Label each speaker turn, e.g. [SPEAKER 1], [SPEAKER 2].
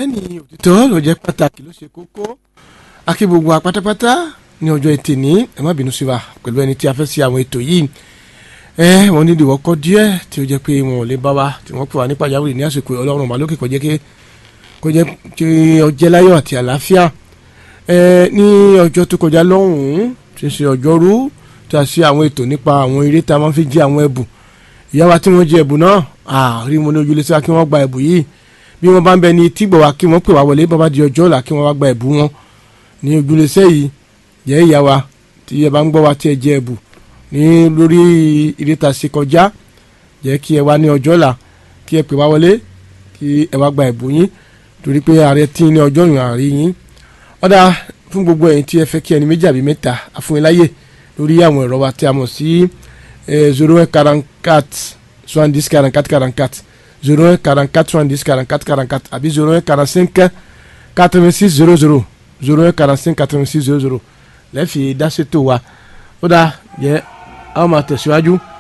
[SPEAKER 1] bẹ́ẹ̀ni òtítọ́ ló jẹ́ pàtàkì ló ṣe kókó akí gbogbo wa pátápátá ní ọjọ́ ẹtì ní ẹ má bínú sí wa pẹ̀lú ẹni tí a fẹ́ sí àwọn ètò yìí ẹ wọn ní ìdìwọ́ kọ́ díẹ̀ tí ó jẹ́ pé wọn ò lè bá wa tí wọ́n pè wá ní pàjáwìrì ní àsìkò ọlọ́run ọba lókè kó jẹ́ kó jẹ́ kí ọjẹ́ láyọ̀ àti àlàáfíà ẹ ní ọjọ́ tó kọjá lọ́hùn-ún tí ń ṣe ọjọ́rú tí a ṣe àwọn ètò nípa àwọn eré tá a máa fi jẹ àwọn ẹ̀bùn ìyá wa tí wọ́n jẹ ẹ̀bùn náà àárí mo ní ojúlé sí wa kí wọ́n gba ẹ̀bùn yìí bí wọ́n bá ń bẹ ní tígbọ̀ wa kí wọ́n pè wá wọlé bàbá di ọjọ́ ọ̀la kí wọ́n wá gba ẹ̀bùn wọn ní ojúlẹ̀sẹ̀ yìí jẹ́ ìyá wa tí ẹ bá ń gbọ́ wa tí ẹ jẹ ẹ̀bùn ní lórí ìrètà ṣe kọjá jẹ́ kí ẹ wá ní ọjọ́ ọ̀la kí ẹ pè wá wọlé kí ẹ wá gba ẹ̀bùn yín torí pé ààrẹ tí ní ọjọ́ ìrìn àárí yín ọ̀dà fún gbogbo ẹ̀yin tí ẹ fẹ́ kí ẹni méjì àbí mẹ́ta àfúniláyè lórí àwọn ẹ̀rọ wa tí a mọ̀ sí zero one quarante soixante-dix quarante-quatre quarante-quatre zero un quarante-quatre soixante-dix quarante-quatre quarante-quatre àbí zero un quarante-cinq quatre-vingt-six zero zero zero un quarante-cinq quatre-vingt-six zero zero lẹ́ẹ̀fì dáṣètò wa ó dáa yẹ àwọn máa tẹ̀síwájú